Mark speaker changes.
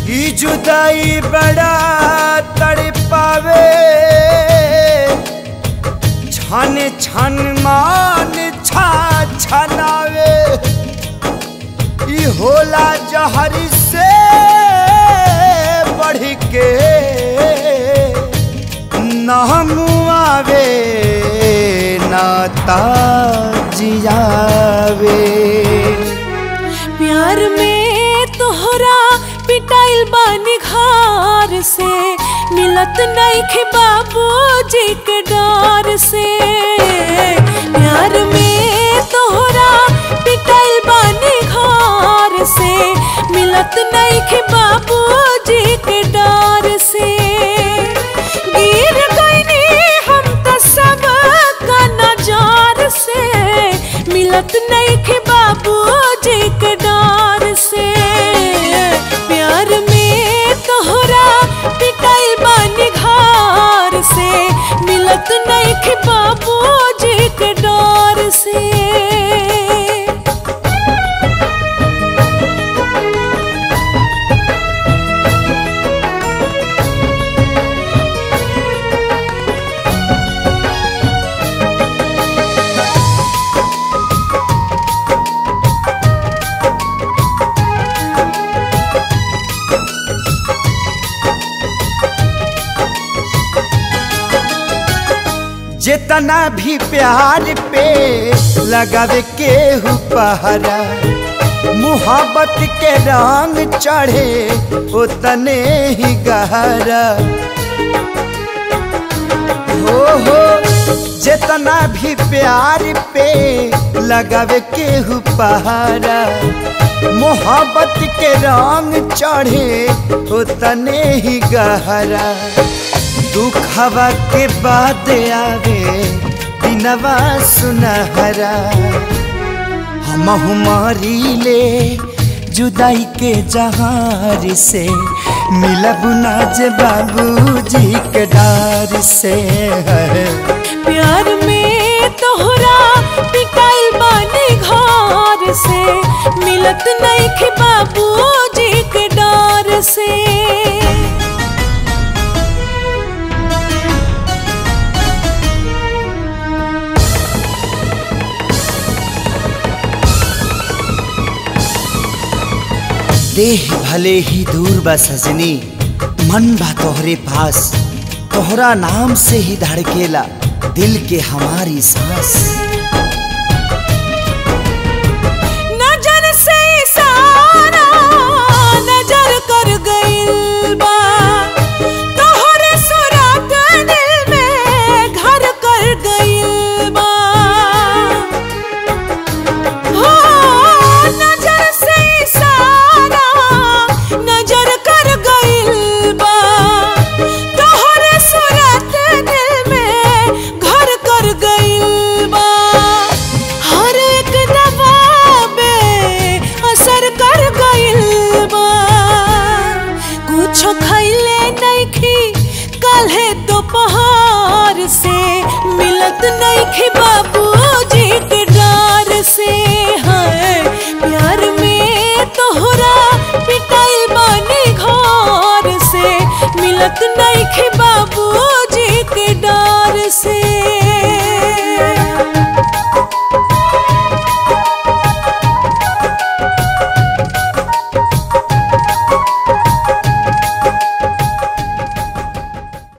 Speaker 1: ई जुदाई बड़ा तड़पावे छन छन मान छा छनावे ई होला जहर से बढ़ के नाम आवे नाता जियावे
Speaker 2: प्यार में तोहरा पिटाइल बानी घर से मिलत नहीं खे बाबूजी के डर से प्यार में तोहरा पिटाइल बानी घर से मिलत नहीं खे बाबूजी के डर से गिर गईनी हम तो सब का नजार से मिलत नहीं खे बाबूजी के डर से प्यार में तोहरा पिटाई बानी घर से मिलत नहीं खे बाबूजी के डर से
Speaker 1: जितना भी प्यार पे लगावे के पहरा मुहब्बत के रंग चढ़े उतने ही गहरा हो हो जितना भी प्यार पे लगावे के पहरा मोहब्बत के रंग चढ़े उतने ही गहरा दुखवा के बाद आवे दिनवा सुनहरा हम हमारी ले जुदाई के जहार से मिलब नाज बाबूजी के डार से
Speaker 2: प्यार में तोहरा पिटाइल बानी घर से मिलत नहीं खे बाबूजी के डर से
Speaker 1: देह भले ही दूर बा सजनी मन बा तोहरे पास तोहरा नाम से ही धड़केला दिल के हमारी सांस
Speaker 2: नजर से इशारा नजर कर गइल बा तोहरे सुराग दिल में घर कर गइल बा हो नजर से इशारा नजर कर गइल बा तोहरे सुराग दिल में घर कर गइल बा हर एक दबाबे असर कर गइल बा कुछो खैले नइखी कल्हे दोपहर से मिलत नइखी बा